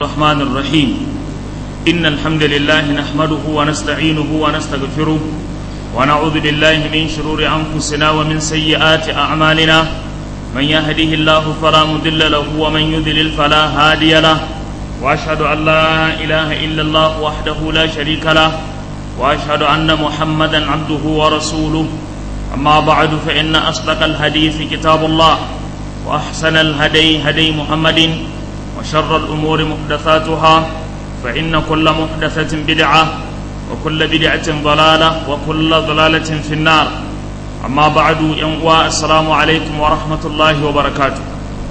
الرحمن الرحيم إن الحمد لله نحمده ونستعينه ونستغفره ونعوذ بالله من شرور أنفسنا ومن سيئات أعمالنا من يهده الله فلا مضل له ومن يضلل فلا هادي له وأشهد أن لا إله إلا الله وحده لا شريك له وأشهد أن محمدا عبده ورسوله أما بعد فإن أصدق الحديث كتاب الله وأحسن الهدي هدي محمد وشر الأمور محدثاتها فإن كل محدثة بدعة وكل بدعة ضلالة وكل ضلالة في النار أما بعد ينقوى السلام عليكم ورحمة الله وبركاته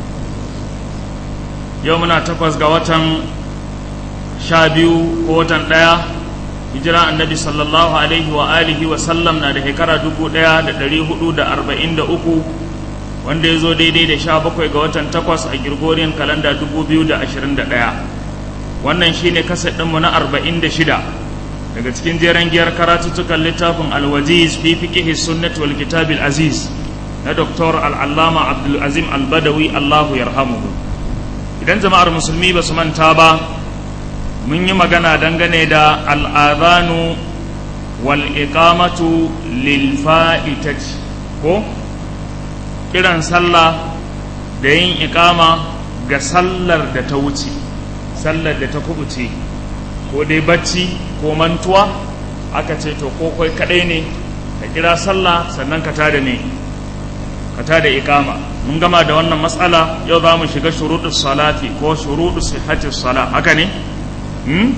يومنا تقوز قوة شابيو قوة لا hijira annabi sallallahu alaihi wa alihi wa sallam na da shekara dubu ɗaya da ɗari hudu da arba'in da uku wanda ya zo daidai da sha bakwai ga watan takwas a Gregorian kalanda dubu biyu da ashirin da ɗaya wannan shi ne kasa ɗinmu na arba'in da shida daga cikin jeren giyar karatuttukan littafin alwaziz fi fiqihi sunnat wal kitabil aziz na doktor al'allama abdulazim albadawi allahu yarhamuhu idan jama'ar musulmi ba su manta ba mun yi magana dangane da al'adhanu wal iqamatu lil fa'itati ko kiran sallah da yin ikama ga sallar da ta wuce sallar da ta kubuce ko dai bacci ko mantuwa aka ce to ko kai kadai ne ka kira sallah sannan ka tada ne ka tada ikama mun gama da wannan matsala yau za mu shiga shuruɗus salati ko shuruɗus sihhatis sala haka ne hmm?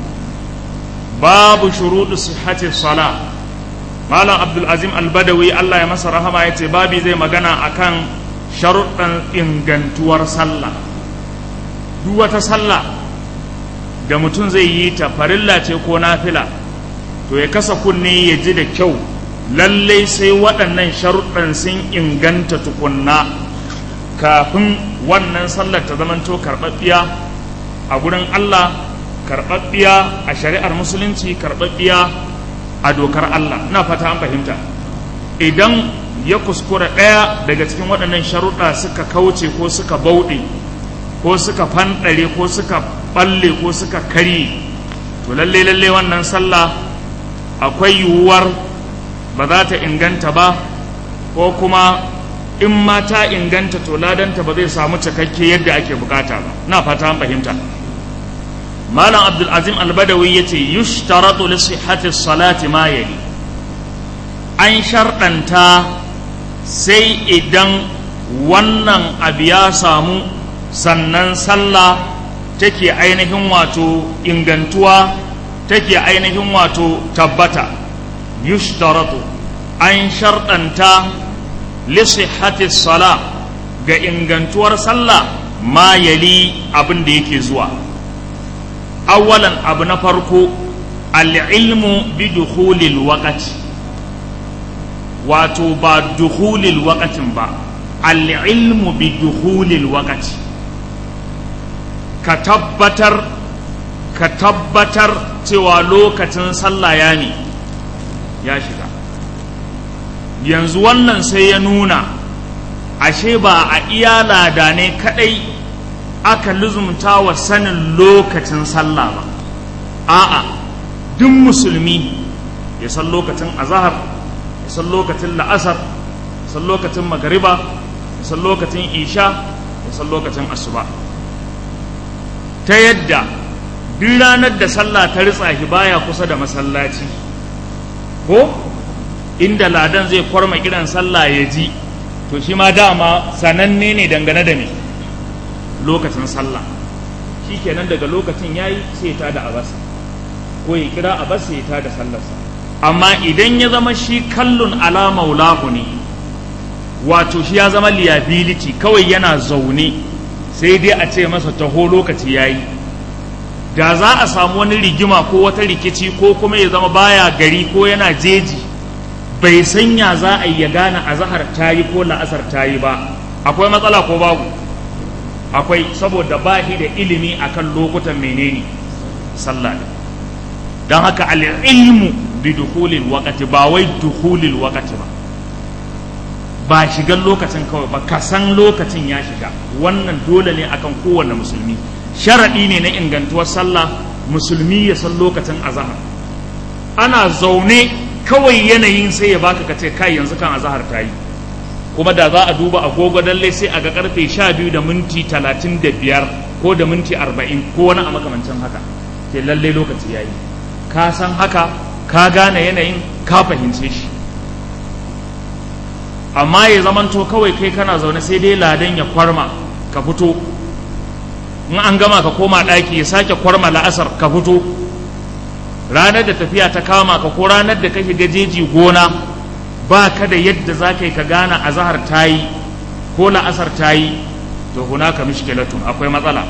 babu shuruɗus sihhatis sala malam abdulazim albadawi allah ya masa rahama ya ce babi zai magana akan sharuɗan ingantuwar sallah duk wata sallah da mutum zai yi ta farilla ce ko nafila to ya kasa kunne ya ji da kyau lallai sai waɗannan sharuɗan sun inganta tukunna kafin wannan sallar ta zamanto karɓaɓɓiya a gurin allah karɓaɓɓiya a shari'ar musulunci karɓaɓɓiya a dokar Allah ina fata an fahimta idan ya kuskura ɗaya daga cikin waɗannan sharuɗa suka kauce ko suka bauɗe ko suka fanɗare ko suka ɓalle ko suka karye to lalle lalle wannan sallah akwai yiwuwar ba za ta inganta ba ko kuma in ma ta inganta to ladanta ba zai samu cikakke yadda ake bukata ba ina fata an fahimta malam abdulazim albadawi ya ce yushtaratu li sihhati salati ma yali an sharɗanta sai idan wannan abu ya samu sannan sallah take ainihin wato ingantuwa take ainihin wato tabbata yushtaratu an sharɗanta li sihhati sala ga ingantuwar sallah ma yali abin da yake zuwa awalan abu na farko al'ilmu bi dukhulil waqati wato ba dukhulil waqatin ba al'ilmu bi dukhulil waqati ka tabbatar ka tabbatar cewa lokacin sallah ya ne ya shiga yanzu wannan sai ya nuna ashe ba a iya lada ne kadai aka luzumta wa sanin lokacin sallah ba a'a duk musulmi ya san lokacin azahar ya san lokacin la'asar ya san lokacin magariba ya san lokacin isha ya san lokacin asuba ta yadda duk ranar da sallah ta ritsa shi baya kusa da masallaci ko inda ladan zai kwarma kiran sallah ya ji to shi ma dama sananne ne dangane da me lokacin sallah shi kenan daga lokacin ya yi sai ta da abasa ko ya kira abasa ya ta da sallarsa amma idan ya zama shi kallon ala maulahu ne wato shi ya zama liability kawai yana zaune sai dai a ce masa taho lokaci ya yi da za a samu wani rigima ko wata rikici ko kuma ya zama baya gari ko yana jeji bai sanya za a yi ya gane azahar ta yi ko la'asar ta yi ba akwai matsala ko babu akwai saboda ba shi da ilimi akan lokutan menene sallah don haka al'ilmu bi dukhulil waqti ba wai dukhulil waqti ba ba shigan lokacin kawai ba ka san lokacin ya shiga wannan dole ne akan kowane musulmi sharaɗi ne na ingantuwar sallah musulmi ya san lokacin azahar ana zaune kawai yanayin sai ya baka ka ce kai yanzu kan azahar ta yi kuma da za a duba agogo dalle sai a ga karfe sha biyu da minti talatin da biyar ko da minti arba'in ko wani a makamancin haka ke lalle lokaci ya yi ka san haka ka gane yanayin ka fahimce shi amma ya zamanto kawai kai kana zaune sai dai ladan ya kwarma ka fito in an gama ka koma ɗaki ya sake kwarma la'asar ka fito ranar da tafiya ta kama ka ko ranar da kake gajeji gona ba ka da yadda za ka yi ka gane a zahar ta yi ko la'asar ta yi to hunaka mishkilatun akwai matsala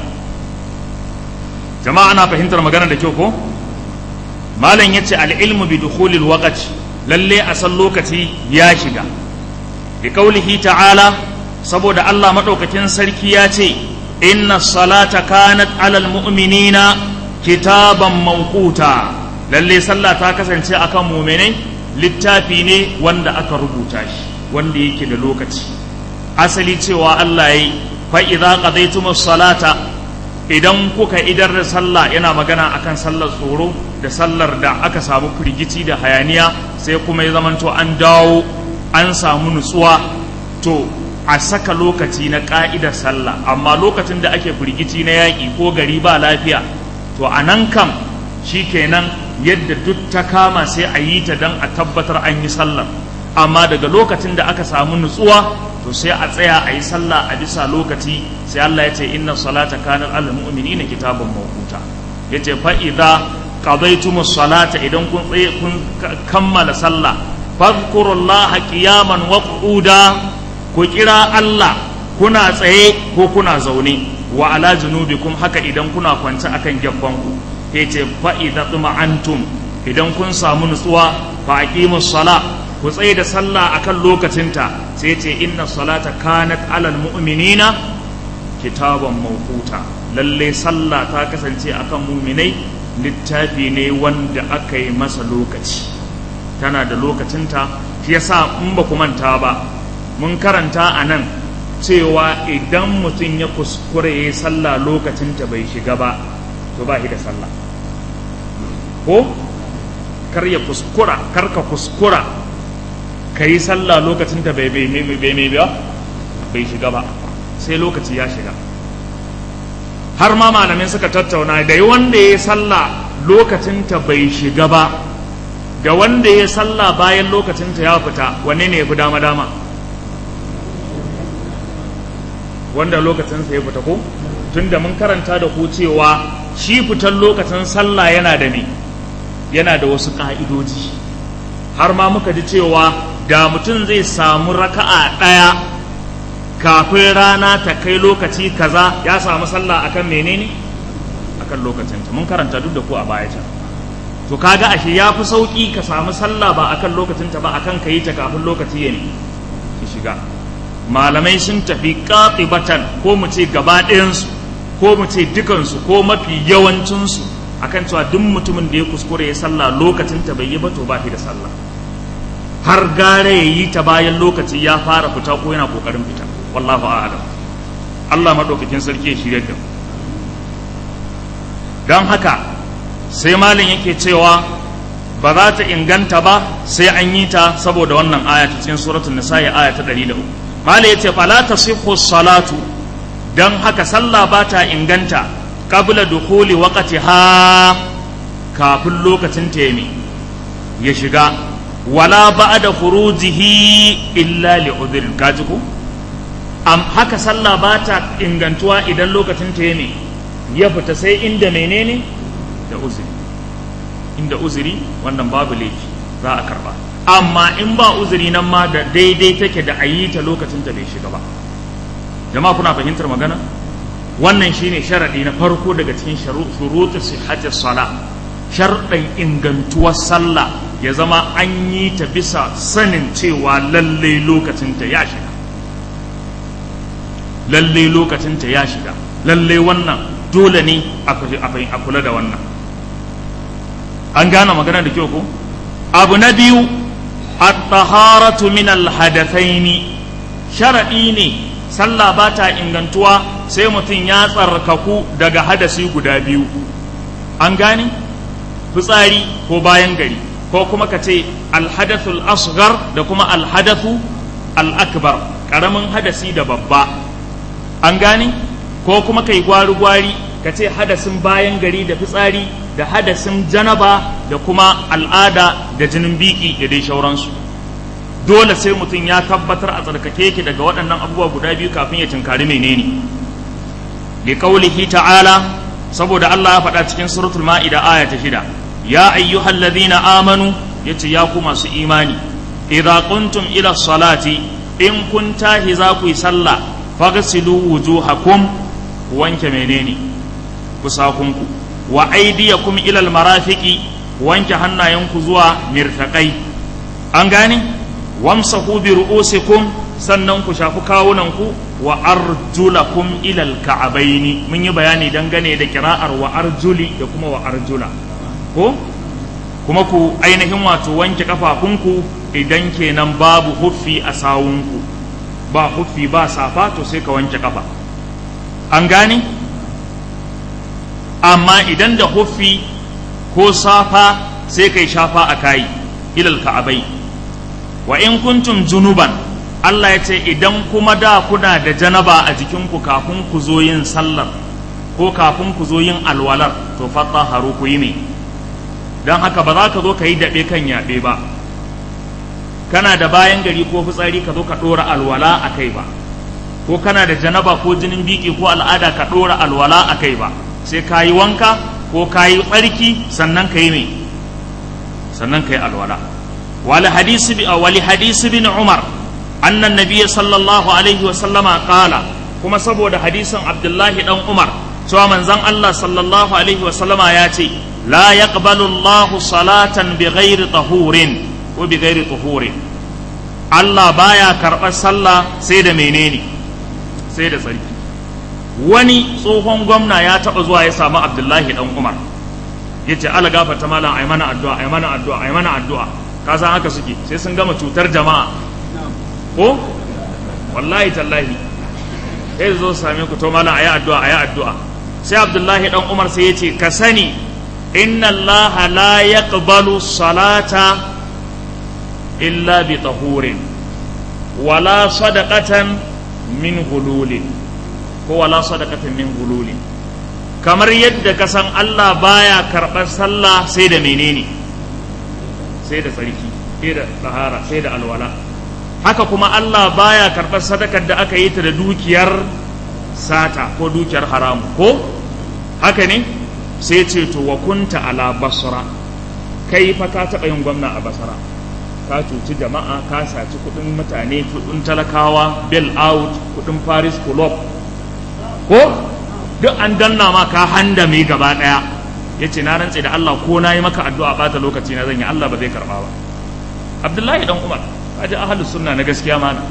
jama'a ana fahimtar magana da kyau ko malam yace al-ilmu bi dukhulil waqti lalle a san lokaci ya shiga bi qaulihi ta'ala saboda Allah madaukakin sarki ya ce inna salata kanat alal mu'minina kitaban mawquta lalle sallah ta kasance akan mu'minai littafi ne wanda aka rubuta shi wanda yake da lokaci asali cewa Allah yayi fa idza qadaytumus salata idan kuka idar da sallah yana magana akan sallar tsoro da sallar da aka samu firgici da hayaniya sai kuma ya zamanto an dawo an samu nutsuwa to a saka lokaci na ka'idar sallah amma lokacin da ake firgici na yaƙi ko gari ba lafiya to a nan kam shi kenan yadda duk ta kama sai a yi ta don a tabbatar an yi sallar amma daga lokacin da aka samu nutsuwa to sai a tsaya a yi sallah a bisa lokaci sai Allah ya ce inna salata kanat alal mu'minina kitaban mawquta yace fa idza qadaytumus salata idan kun tsaye kun kammala sallah fadhkurullaha qiyaman wa qu'uda ku kira Allah kuna tsaye ko kuna zaune wa ala junubikum haka idan kuna kwance akan gaban ku yace fa idza tuma'antum idan kun samu nutsuwa fa aqimus sala ku tsaye da sallah akan lokacinta sai ce inna salata kanat alal mu'minina kitaban mawquta lalle sallah ta kasance akan mu'minai littafi ne wanda aka yi masa lokaci tana da lokacinta shi yasa in ba ku manta ba mun karanta a nan cewa idan mutum ya kuskure ya yi sallah lokacinta bai shiga ba to ba shi da sallah ko kar ya kuskura kar ka kuskura ka yi sallah lokacin da bai mai biya bai shiga ba sai lokaci ya shiga har ma malamin suka tattauna da wanda ya yi sallah lokacinta bai shiga ba da wanda ya yi sallah bayan lokacinta ya fita wanne ne ya fi dama dama wanda lokacinsa ya fita ko tunda mun karanta da ku cewa shi fitan lokacin sallah yana da ne yana da wasu ƙa'idoji har ma muka ji cewa da mutum zai samu raka'a ɗaya kafin rana ta kai lokaci kaza ya samu sallah akan menene akan lokacinta mun karanta duk da ku a baya can to kaga ashe ya fi sauƙi ka samu sallah ba akan lokacinta ba akan ka yi ta kafin lokaci ya ne ki shiga malamai sun tafi qatibatan ko mu ce gaba ɗayansu ko mu ce dukansu ko mafi yawancinsu akan cewa duk mutumin da ya kuskure ya sallah lokacinta bai yi ba to ba shi da sallah har gare ya yi ta bayan lokaci ya fara fita ko yana kokarin fita wallahu a'lam Allah madaukakin sarki ya shirye da don haka sai malin yake cewa ba za ta inganta ba sai an yi ta saboda wannan aya ta cikin suratul nisa'i aya ta 103 malin yace fala tasihhu salatu don haka sallah ba ta inganta qabla dukhuli waqtiha kafin lokacin ta ya shiga wala ba'da khurujihi illa li udhrin kaji ko am haka sallah ba ta ingantuwa idan lokacin ta ne ya fita sai inda menene da uzuri inda uzuri wannan babu laifi za a karba amma in ba uzuri nan ma da daidai take da ayi ta lokacin ta bai shiga ba jama'a kuna fahimtar magana wannan shine sharadi na farko daga cikin shurutu sihhati salah sharɗin ingantuwar sallah ya zama an yi ta bisa sanin cewa lallai lokacinta ya shiga lallai lokacinta ya shiga lallai wannan dole ne a kula da wannan an gane magana da kyau ko abu na biyu at-taharatu min al-hadathaini sharadi ne sallah ba ta ingantuwa sai mutum ya tsarkaku daga hadasi guda biyu an gane fitsari ko bayan gari ko kuma ka ce alhadathul asghar da kuma alhadathu al-akbar karamin hadasi da babba an gane ko kuma kai gwari-gwari ka ce hadasin bayan gari da fitsari da hadasin janaba da kuma al'ada da jinin biki da dai shauransu dole sai mutum ya tabbatar a tsarkake yake daga waɗannan abubuwa guda biyu kafin ya tunkari menene li qaulihi ta'ala saboda Allah ya faɗa cikin suratul ma'ida aya ta shida ya ayyuhal ladhina amanu yace ya ku masu imani idza kuntum ila salati in kun tahi za ku yi sallah faghsilu wujuhakum wanke menene kusakunku wa aydiyakum ila almarafiqi wanke hannayenku zuwa mirfaqai an gane wamsahu bi ru'usikum sannan ku shafi kawunanku wa arjulakum ila alka'abaini mun yi bayani dangane da kira'ar wa arjuli da kuma wa arjula ko kuma ku ainihin wato wanke kafafunku idan kenan babu huffi a sawunku ba huffi ba safa to sai ka wanke kafa an gane amma idan da huffi ko safa sai kai shafa a kayi ilal ka'abai wa in kuntum junuban Allah ya ce idan kuma da kuna da janaba a jikinku kafin ku zo yin sallar ko kafin ku zo yin alwalar to fata haru ku yi ne don haka ba za ka zo ka yi daɓe kan yaɓe ba kana da bayan gari ko fitsari ka zo ka ɗora alwala a kai ba ko kana da janaba ko jinin biki ko al'ada ka ɗora alwala a kai ba sai ka yi wanka ko ka yi tsarki sannan ka yi mai sannan ka yi alwala wali hadisi bi wali hadisi bin umar annan nabiyyi sallallahu alaihi wa sallama qala kuma saboda hadisin abdullahi dan umar cewa manzon Allah sallallahu alaihi wa sallama ya ce la yaqbalu Allahu salatan bi ghairi tahurin ko bi ghairi tuhurin Allah baya karɓar sallah sai da menene sai da tsarki wani tsohon gwamna ya taɓa zuwa ya samu abdullahi dan umar ya ce ala gafarta malam ai mana addu'a ai mana addu'a ai mana addu'a ka san haka suke sai sun gama cutar jama'a ko wallahi tallahi sai zo same ku to malam ayi addu'a ayi addu'a sai abdullahi dan umar sai ya ce ka sani inna allaha la yaqbalu salata illa bi tahurin wala sadaqatan min hululin ko wala sadaqatan min hululin kamar yadda ka san Allah baya karɓar sallah sai da menene sai da tsarki sai da tsahara sai da alwala haka kuma Allah baya karɓar sadakar da aka yi ta da dukiyar sata ko dukiyar haramu ko haka ne sai ce to wa kunta ala basra kai fa ka taɓa yin gwamna a basra ka cuci jama'a ka saci kuɗin mutane kuɗin talakawa bail out kuɗin paris club ko duk an danna ma ka handame gaba ɗaya ya ce na rantse da Allah ko na yi maka addu'a bata lokaci na zan yi Allah ba zai karɓa ba Abdullahi dan Umar kaji ahlus sunna na gaskiya mana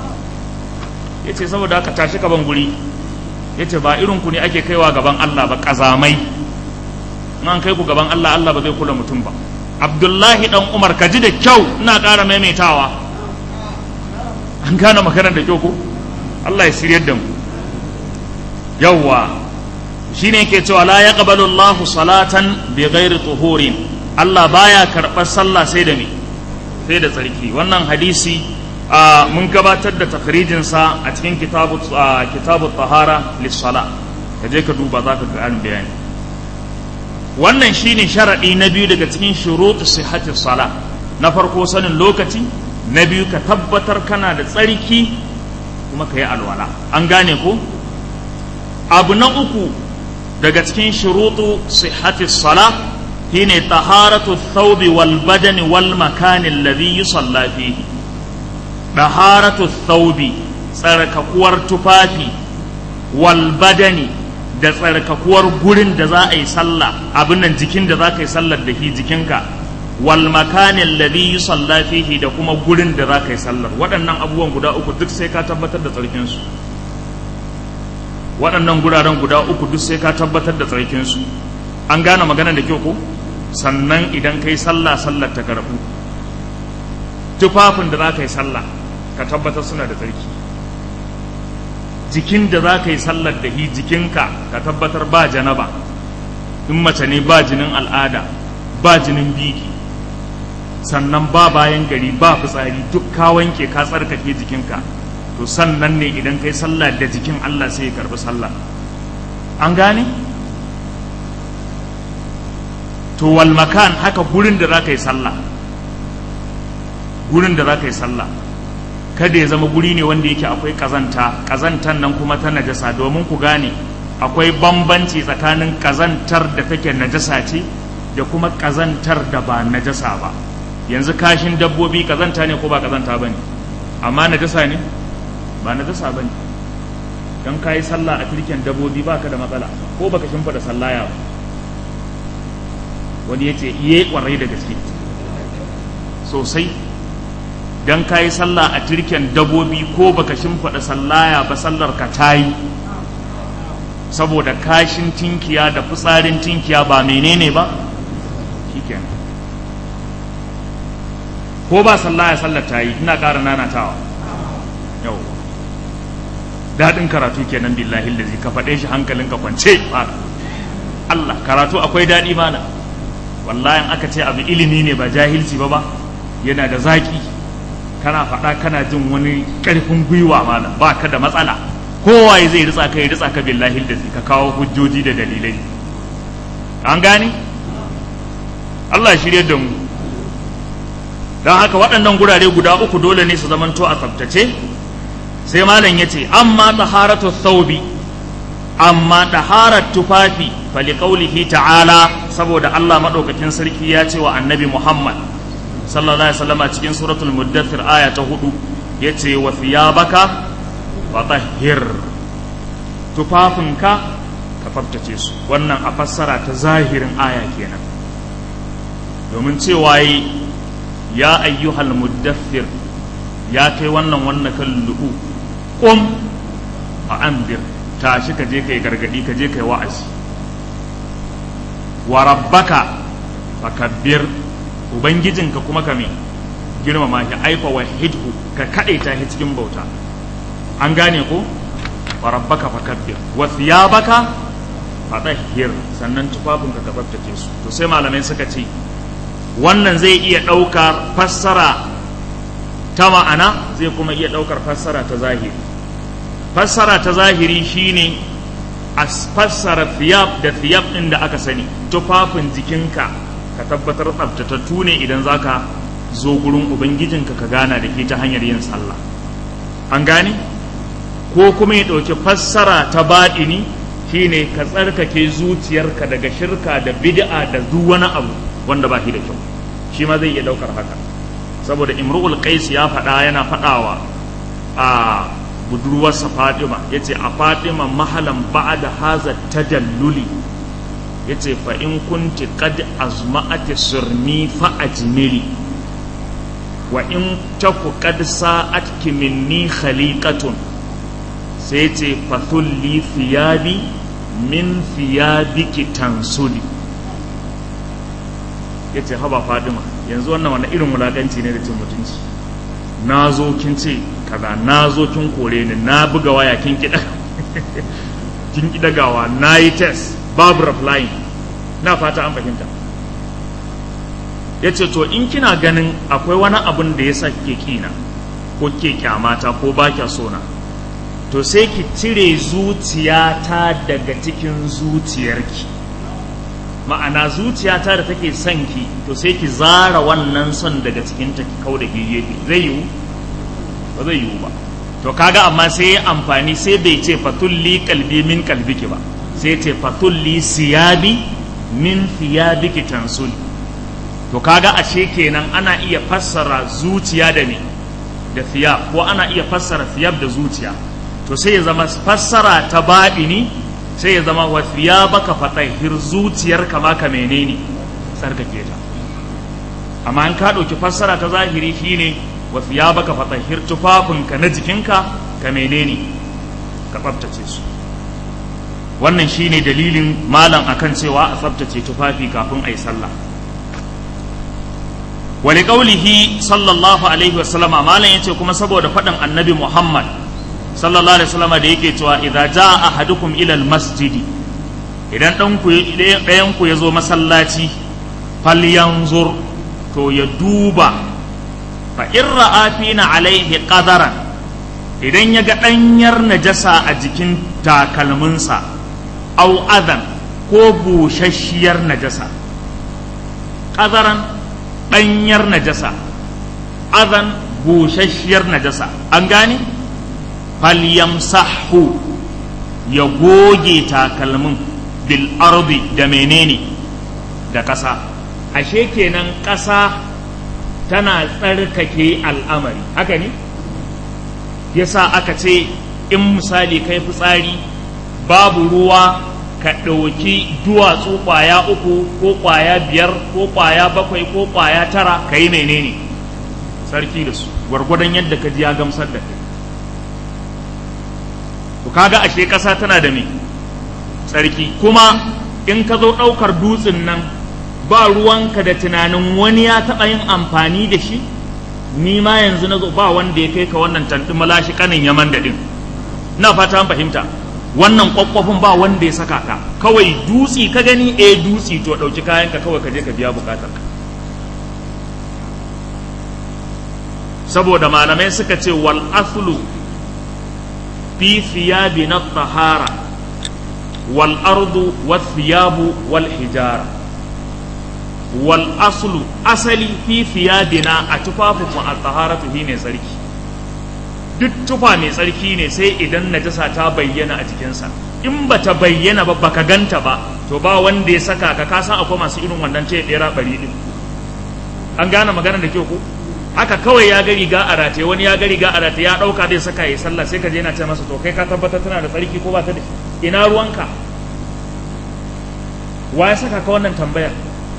ya ce saboda haka tashi ka ban guri ya ce ba irin ku ne ake kaiwa gaban Allah ba ƙazamai an kai ku gaban Allah Allah ba zai kula mutum ba Abdullahi dan Umar ka ji da kyau ina ƙara maimaitawa an gane maganar da kyau ko Allah ya shiryar da mu yawwa shine yake cewa la yaqbalu Allahu salatan bi ghairi tuhurin Allah baya karɓar sallah sai da me sai da tsarki wannan hadisi mun gabatar da takhrijin sa a cikin kitabu kitabu tahara lis-sala kaje ka duba zaka ga an bayani wannan shine sharadi na biyu daga cikin shurutu sihhati sala na farko sanin lokaci na biyu ka tabbatar kana da tsarki kuma ka yi alwala an gane ko abu na uku daga cikin shurutu sihhati sala shine taharatu thawbi wal badani wal makani alladhi yusalla fihi taharatu thawbi tsarkakuwar tufafi wal badani da tsarkakuwar gurin da za a yi sallah abin nan jikin da za ka yi sallar da shi jikinka wal makani alladhi yusalla fihi da kuma gurin da za ka yi sallar waɗannan abubuwan guda uku duk sai ka tabbatar da tsarkinsu su waɗannan guraren guda uku duk sai ka tabbatar da tsarkinsu an gane magana da kyau ko sannan idan ka yi sallah sallar ta karɓu tufafin da za ka yi sallah ka tabbatar suna da tsarki jikin da za ka yi sallar da hi jikinka ka tabbatar ba janaba in mace ne ba jinin al'ada ba jinin biki sannan ba bayan gari ba fitsari duk ka wanke ka tsarkake jikinka to sannan ne idan kai sallah da jikin Allah sai ya karbi sallah an gane to wal makan haka gurin da za ka yi sallah gurin da za ka yi sallah kada ya zama guri ne wanda yake akwai kazanta kazantan nan kuma ta najasa domin ku gane akwai bambanci tsakanin kazantar da take najasa ce da kuma kazantar da ba najasa ba yanzu kashin dabbobi kazanta ne ko ba kazanta ba ne amma najasa ne ba najasa ba ne don ka yi sallah a turken dabbobi ba ka da matsala ko baka shimfa da sallaya ba wani ya ce iye kwarai da gaske sosai don ka yi sallah a turken dabbobi ko baka shimfaɗa sallaya ba sallar ka ta yi saboda kashin tinkiya da fitsarin tinkiya ba menene ba shikenan ko ba sallaya sallar ta yi ina ƙara nanatawa yau daɗin karatu kenan billahi lazi ka faɗe shi hankalinka kwance Allah karatu akwai daɗi mana wallahi aka ce abu ilimi ne ba jahilci ba ba yana da zaƙi kana faɗa kana jin wani ƙarfin gwiwa mana ba ka da matsala kowaye zai ritsa ka ya ritsa ka billahi da ka kawo hujjoji da dalilai an gane Allah shirye da mu don haka waɗannan gurare guda uku dole ne su zamanto a tsaftace sai malam ya ce amma taharatu thawbi amma taharar tufafi fali qaulihi ta'ala saboda Allah madaukakin sarki ya ce wa annabi Muhammad sallallahu alaihi wasallam cikin suratul muddathir aya ta hudu yace wa thiyabaka fatahhir tufafinka ka tsaftace su wannan a fassara ta zahirin aya kenan domin cewa yi ya ayyuhal muddathir ya kai wannan wannan kan lu'u qum a andir tashi ka je kai gargadi ka je kai wa'azi wa rabbaka fakabbir ubangijinka kuma ka me girmama shi aifa wa hidhu ka kadaita shi cikin bauta an gane ko wa rabbaka fakabbir wa thiyabaka fatahhir sannan tufafinka ka tsaftace su to sai malamai suka ce wannan zai iya ɗaukar fassara ta ma'ana zai kuma iya ɗaukar fassara ta zahiri fassara ta zahiri shine a fassara thiyab da thiyab ɗin da aka sani tufafin jikinka ka tabbatar tsaftatattu ne idan zaka zo gurin ubangijinka ka gana da ke ta hanyar yin sallah an gane ko kuma ya ɗauki fassara ta baɗini shine ka tsarkake zuciyarka daga shirka da bid'a da duk wani abu wanda ba shi da kyau shi ma zai iya ɗaukar haka saboda imru'ul qais ya faɗa yana faɗawa a budurwarsa fatima ya ce a fatima mahalan ba'da haza tadalluli ya ce fa in kunti qad azma'ati surni fa ajmili wa in taku qad sa'atki minni khaliqatun sai ce fathulli thiyabi min thiyabiki tansuli ya ce haba fadima yanzu wannan wani irin wulaƙanci ne da cin mutunci na zo kin ce kaza na zo kin kore ni na buga waya kin kiɗa kin gawa na yi test babu replying na fata an fahimta ya ce to in kina ganin akwai wani abun da ya sa ke kina ko ke kyamata ko ba kya sona to sai ki cire zuciyata daga cikin zuciyarki ma'ana zuciyata da take son ki to sai ki zara wannan son daga cikin ta kau da gefe zai yiwu ba zai yiwu ba to kaga amma sai ya amfani sai bai ce fatulli kalbi min kalbiki ba sai ce fatulli siyabi min thiyabiki tansuli to kaga ashe kenan ana iya fassara zuciya da me da thiyab ko ana iya fassara thiyab da zuciya to sai ya zama fassara ta baɗini sai ya zama wa baka fatahir zuciyar kama ka menene tsarkake ta amma in ka ɗauki fassara ta zahiri shine wa baka fatahir tufafinka na jikinka ka menene ka tsaftace su wannan shine dalilin malam akan cewa a tsaftace tufafi kafin a yi sallah wali ƙaulihi sallallahu alaihi wasallama malam yace kuma saboda faɗin annabi muhammad sallallahu alaihi wasallam da yake cewa idza jaa ahadukum ila almasjidi idan dan ku ɗayan ku yazo masallaci falyanzur to ya duba fa in ra'a fina alaihi qadaran idan ya ga ɗanyar najasa a jikin takalminsa au adan ko bushashiyar najasa qadaran ɗanyar najasa adan bushashiyar najasa an gane falyamsahu ya goge takalmin bil ardi da menene da ƙasa ashe kenan ƙasa tana tsarkake al'amari haka ne yasa aka ce in misali kai fitsari babu ruwa ka ɗauki duwatsu ƙwaya uku ko ƙwaya biyar ko ƙwaya bakwai ko ƙwaya tara ka yi menene sarki da su gwargwadon yadda ka ji ya gamsar da kai to kaga ashe ƙasa tana da me tsarki kuma in ka zo ɗaukar dutsen nan ba ruwanka da tunanin wani ya taɓa yin amfani da shi ni ma yanzu na zo ba wanda ya kai ka wannan tantin malashi kanin yaman da ɗin na fata an fahimta wannan kwakwafin ba wanda ya saka ka kawai dutsi ka gani eh dutsi to ɗauki kayanka kawai ka je ka biya bukatarka saboda malamai suka ce wal aslu fi thiyabi na tahara wal ardu was thiyabu wal hijara wal aslu asali fi thiyabina a tufafin mu at taharatu ne tsarki duk tufa mai tsarki ne sai idan najasa ta bayyana a jikinsa in ba ta bayyana ba baka ganta ba to ba wanda ya saka ka kasan akwai masu irin wannan ce ɗera bari din an gane magana da kyau ko haka kawai ya ga riga a rataye wani ya ga riga a rataye ya ɗauka zai saka ya sallah sai ka je yana ce masa to kai ka tabbatar tana da tsarki ko ba ta da ina ruwanka wa ya saka ka wannan tambaya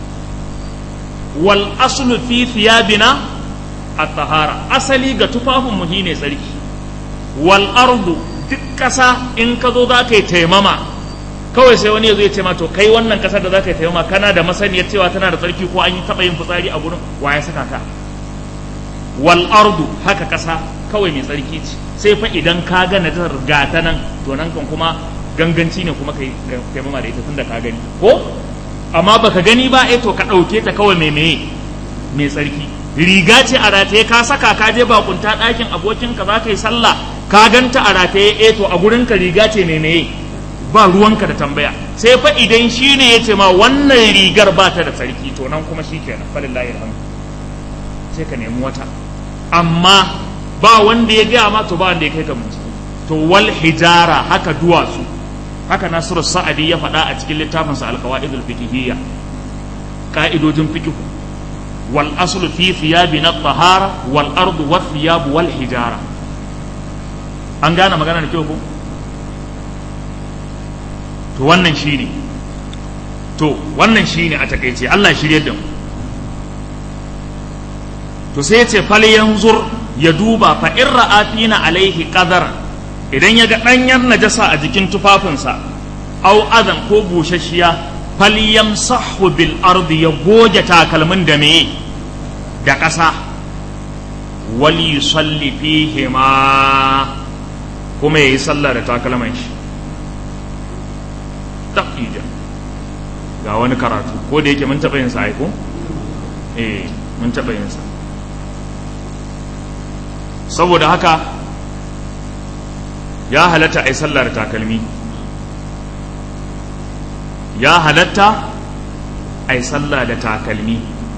wal aslu fi thiyabina at-tahara asali ga tufafin mu ne tsarki wal ardu duk ƙasa in ka zo za ka yi taimama kawai sai wani ya zo ya ce ma to kai wannan ƙasar da za ka yi taimama kana da masaniyar cewa tana da tsarki ko an yi taɓa yin fitsari a gurin wa ya saka ka wal ardu haka ƙasa kawai mai tsarki ce sai fa idan ka ga na ta ta nan to nan kan kuma ganganci ne kuma kai taimama da ita tunda ka gani ko amma baka gani ba eh to ka ɗauke ta kawai mai meye mai tsarki riga ce a rataye ka saka ka je bakunta ɗakin abokinka za ka yi sallah ka ganta a rataye eh to a gurin ka riga ce mai meye ba ruwanka da tambaya sai fa idan shi ne ya ce ma wannan rigar ba ta da tsarki to nan kuma shi kenan falillahi alhamdu sai ka nemi wata amma ba wanda ya gaya ma to ba wanda ya kai ka bincike to wal hijara haka duwatsu haka nasiru sa'adi ya faɗa a cikin littafinsa alqawaidul fiqhiyya ka'idojin fiqh wal aslu fi thiyabina at-tahara wal ardu wath thiyab wal hijara an gane magana da kyau ko to wannan shine to wannan shine a takeice Allah shirye da mu to sai ya ce fal yanzur ya duba fa in ra'a fina alaihi qadar idan ya ga danyar najasa a jikin tufafinsa au adan ko bushashiya fal yamsahu bil ardi ya goge takalmin da meye da ƙasa wal yusalli fihi ma kuma yayi sallah da takalman shi taqija ga wani karatu ko da yake mun taɓa yin sa aiko eh mun taɓa yin sa saboda haka ya halatta a yi sallar takalmi ya halatta a yi sallah da takalmi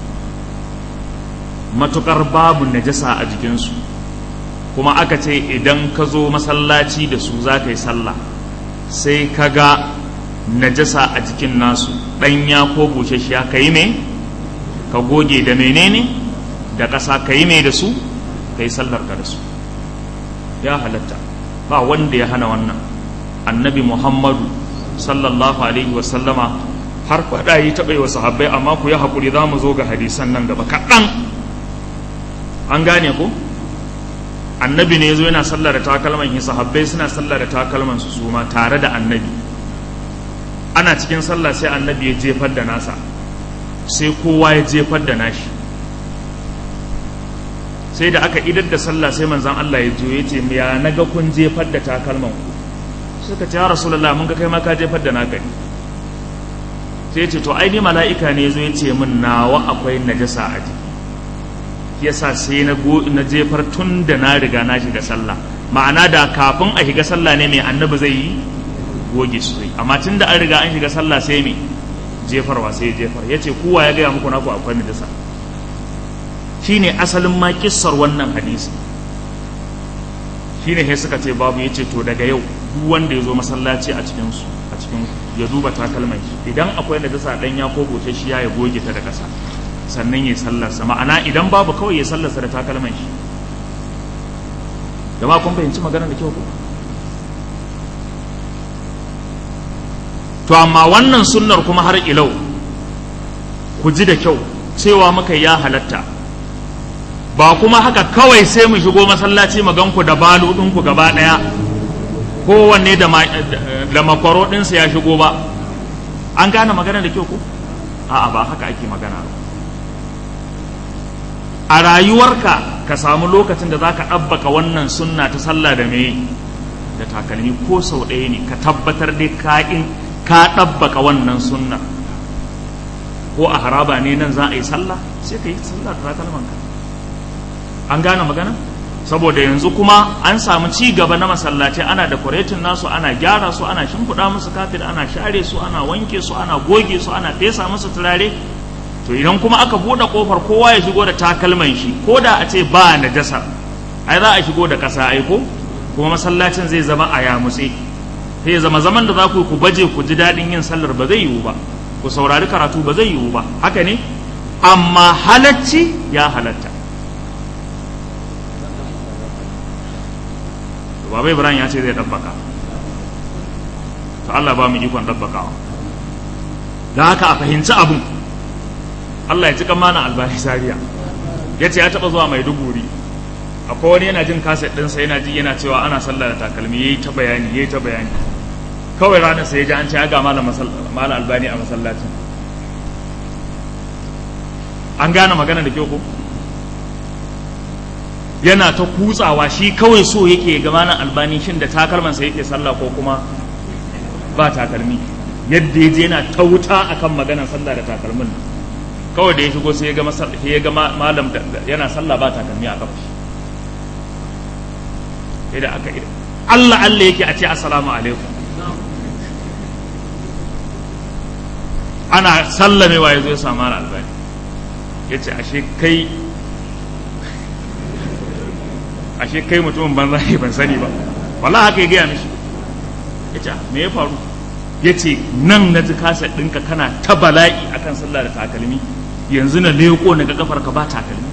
matukar babu najasa a jikinsu kuma aka ce idan ka zo masallaci da su za ka yi sallah sai ka ga najasa a jikin nasu ɗanya ko bushashiya ka yi me ka goge da menene da ƙasa ka yi me da su ka yi sallar ka da su ya halatta ba wanda ya hana wannan annabi muhammadu sallallahu alaihi wasallama har faɗa yi taɓa wa sahabbai amma ku yi haƙuri za mu zo ga hadisan nan gaba kaɗan an gane ku annabi ne ya zo yana sallar da takalman shi sahabbai suna sallar da takalman su su ma tare da annabi ana cikin sallah sai annabi ya jefar da nasa sai kowa ya jefar da nashi sai da aka idar da sallah sai manzon Allah ya jo ya ce ya naga kun jefar da takalman ku suka ce ya rasulullah mun ga kai ma ka jefar da naka ne sai ce to ai ni mala'ika ne zo ya ce min nawa akwai najasa a jiki yasa sai na go na jefar tun da na riga na shiga sallah ma'ana da kafin a shiga sallah ne mai annabi zai yi goge su amma tun da an riga an shiga sallah sai me jefarwa sai jefar yace kowa ya gaya muku naku akwai najasa shine asalin ma kissar wannan hadisi shine sai suka ce babu yace to daga yau duk wanda ya zo masallaci a cikin su a cikin ya duba takalman shi idan akwai najasa dan ya ko goce shi ya goge ta da kasa sannan ya sallarsa ma'ana idan babu kawai ya sallarsa da takalman shi jama'a kun fahimci magana da kyau ko to amma wannan sunnar kuma har ilau ku ji da kyau cewa muka ya halatta ba kuma haka kawai sai mu shigo masallaci mu ganku da balu ɗinku gaba ɗaya kowanne da makwaro ɗinsa ya shigo ba an gane magana da kyau ko a'a ba haka ake magana ba a rayuwarka ka samu lokacin da za ka ɗabbaka wannan sunna ta sallah da me da takalmi ko sau ɗaya ne ka tabbatar dai ka'in ka ɗabbaka wannan sunna ko a haraba ne nan za a yi sallah sai ka yi sallah da takalmanka an gane magana saboda yanzu kuma an samu ci gaba na masallaci ana da kwaretin nasu ana gyara su ana shimfiɗa musu kafin ana share su ana wanke su ana goge su ana fesa musu turare to idan kuma aka buɗe ƙofar kowa ya shigo da takalman shi ko da a ce ba najasa ai za a shigo da ƙasa aiko kuma masallacin zai zama a yamutse sai zama zaman da za ku ku baje ku ji daɗin yin sallar ba zai yiwu ba ku saurari karatu ba zai yiwu ba haka ne amma halacci ya halatta baba ibrahim ya ce zai ɗabbaka to Allah ba mu ikon ɗabbakawa da haka a fahimci abun Allah ya ci mana albani sariya ya ce ya taɓa zuwa mai duguri akwai wani yana jin kaset ɗinsa yana ji yana cewa ana sallah da takalmi ya yi ta bayani ya yi ta bayani kawai ranar sai ya ji an ce ya ga malam albani a masallacin an gane magana da kyau ko yana ta kutsawa shi kawai so yake ga malam albani shin da takalmansa yake sallah ko kuma ba takalmi yadda ya je yana ta wuta akan maganar sallah da takalmin kawai da ya shigo sai ya ga ya ga malam yana sallah ba takalmi a kafa idan aka idan Allah Allah yake a ce assalamu alaikum ana sallamewa ya zo ya samu albani ya ce ashe kai ashe kai mutumin banza ne ban sani ba wala haka ya gaya mishi ya ce me ya faru ya ce nan na ji kasa ɗinka kana ta bala'i akan sallah da takalmi yanzu na leko na ga kafar ka ba takalmi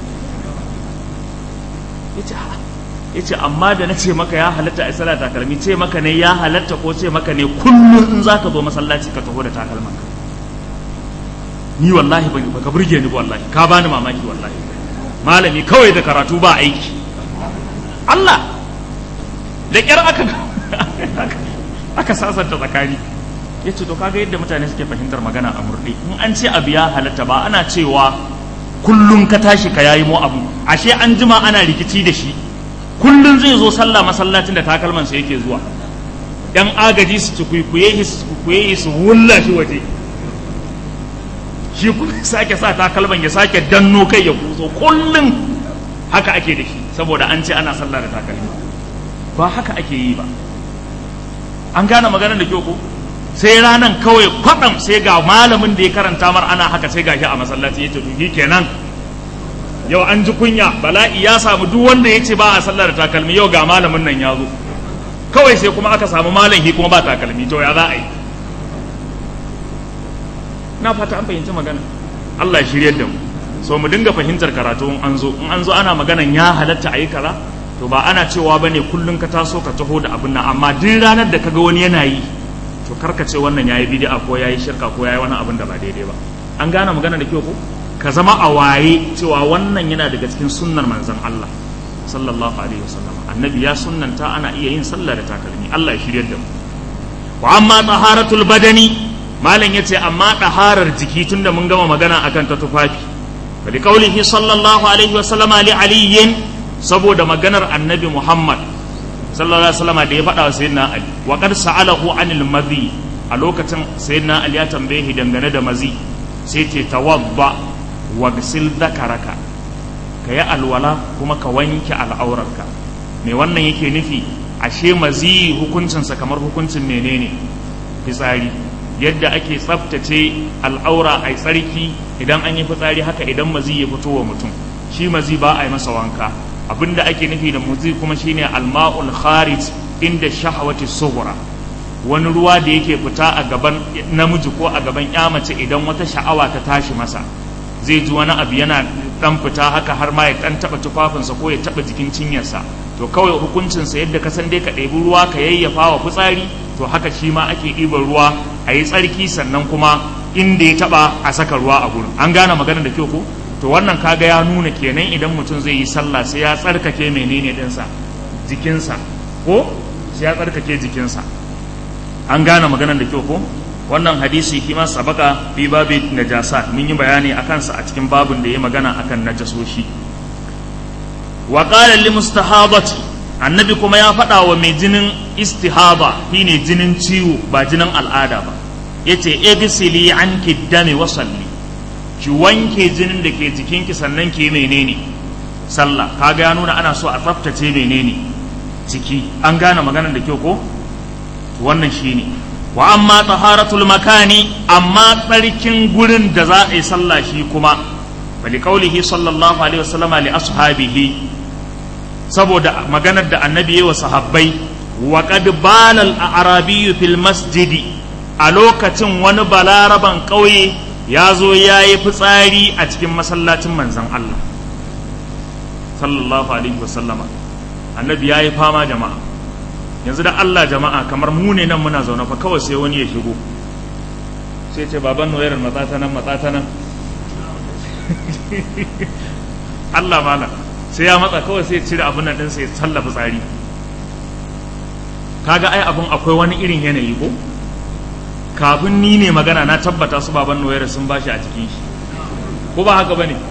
ya ce ya ce amma da na ce maka ya halatta a sallah takalmi ce maka ne ya halatta ko ce maka ne kullum in za ka zo masallaci ka taho da takalman ka ni wallahi ba ka burge ni wallahi ka bani mamaki wallahi malami kawai da karatu ba aiki Allah da kyar aka aka sasanta tsakani ya ce to kaga yadda mutane suke fahimtar magana a murɗe in an ce abu ya halatta ba ana cewa kullum ka tashi ka yayi mu abu ashe an jima ana rikici da shi kullum zai zo sallah masallacin da takalman sa yake zuwa yan agaji su ci kuikuye su kuikuye su wulla shi waje shi kuma sake sa takalman ya sake danno kai ya kuso kullum haka ake da shi saboda an ce ana sallah da takalmi ba haka ake yi ba an gane maganar da kyau ko sai ranan kawai kwaɗam sai ga malamin da ya karanta mar ana haka sai ga shi a masallaci ya ce to kenan yau an ji kunya bala'i ya samu duk wanda ya ce ba a sallar da takalmi yau ga malamin nan ya zo kawai sai kuma aka samu malam kuma ba takalmi to ya za a yi na fata an fahimci magana Allah ya shiryar da mu so mu dinga fahimtar karatu in an zo in an zo ana maganan ya halatta a yi kaza to ba ana cewa bane kullun ka taso ka taho da abin nan amma duk ranar da kaga wani yana yi to karka ce wannan yayi bid'a ko yayi shirka ko yayi wani abin da ba daidai ba an gane magana da kyau ko ka zama a waye cewa wannan yana daga cikin sunnar manzon Allah sallallahu alaihi wasallam annabi ya sunnanta ana iya yin sallah da takalmi Allah ya shiryar da mu wa amma taharatul badani malam yace amma taharar jiki tunda mun gama magana akan ta tufafi fa qaulihi sallallahu alaihi wasallama li aliyin saboda maganar annabi Muhammad sallallahu alaihi wasallam da ya faɗa wa sayyidina Ali wa qad sa'alahu anil madhi a lokacin sayyidina Ali ya tambaye shi dangane da mazi sai ce tawadda wa gsil dhakaraka ka yi alwala kuma ka wanke al'aurarka me wannan yake nufi ashe mazi hukuncinsa kamar hukuncin menene fitsari yadda ake tsaftace al'aura a tsarki idan an yi fitsari haka idan mazi ya fito wa mutum shi mazi ba a yi masa wanka abinda ake nufi da mazi kuma shine alma'ul kharij inda shahawati sughra wani ruwa da yake fita a gaban namiji ko a gaban ya mace idan wata sha'awa ta tashi masa zai ji wani abu yana dan fita haka har ma ya dan taba tufafinsa ko ya taba jikin cinyarsa to kawai hukuncinsa yadda ka san dai ka ɗebi ruwa ka yayyafa wa fitsari to haka shi ma ake ɗiban ruwa a yi tsarki sannan kuma inda ya taba a saka ruwa a gurin an gane maganar da kyau ko to wannan kaga ya nuna kenan idan mutum zai yi sallah sai ya tsarkake menene ɗinsa jikinsa ko sai ya tsarkake jikinsa an gane maganar da kyau ko wannan hadisi shi ma sabaka fi babi najasa mun yi bayani a kansa a cikin babin da ya magana akan najasoshi wa qala lil mustahabati annabi kuma ya faɗa wa mai jinin istihaba shine jinin ciwo ba jinin al'ada ba yace igsili anki dami wa salli ki wanke jinin da ke jikinki sannan ki menene sallah kaga ya nuna ana so a tsaftace menene jiki an gane maganar da kyau ko wannan shine wa amma taharatul makani amma tsarkin gurin da za a yi sallah shi kuma bali kaulihi sallallahu alaihi wasallama li ashabihi saboda maganar da annabi yi wa sahabbai wa qad balal a'rabiyyu fil masjidi a lokacin wani balaraban ƙauye ya zo ya yi fitsari a cikin masallacin manzon Allah sallallahu alaihi wasallama annabi ya yi fama jama'a yanzu da Allah jama'a kamar mu ne nan muna zaune fa kawai sai wani ya shigo sai ce baban noyar matsata nan matsata nan Allah mala sai ya matsa kawai sai cire abin nan sai ya tallafa tsari kaga ai abin akwai wani irin yanayi ko kafin ni ne magana na tabbata su baban noyar sun bashi a cikin shi ko ba haka bane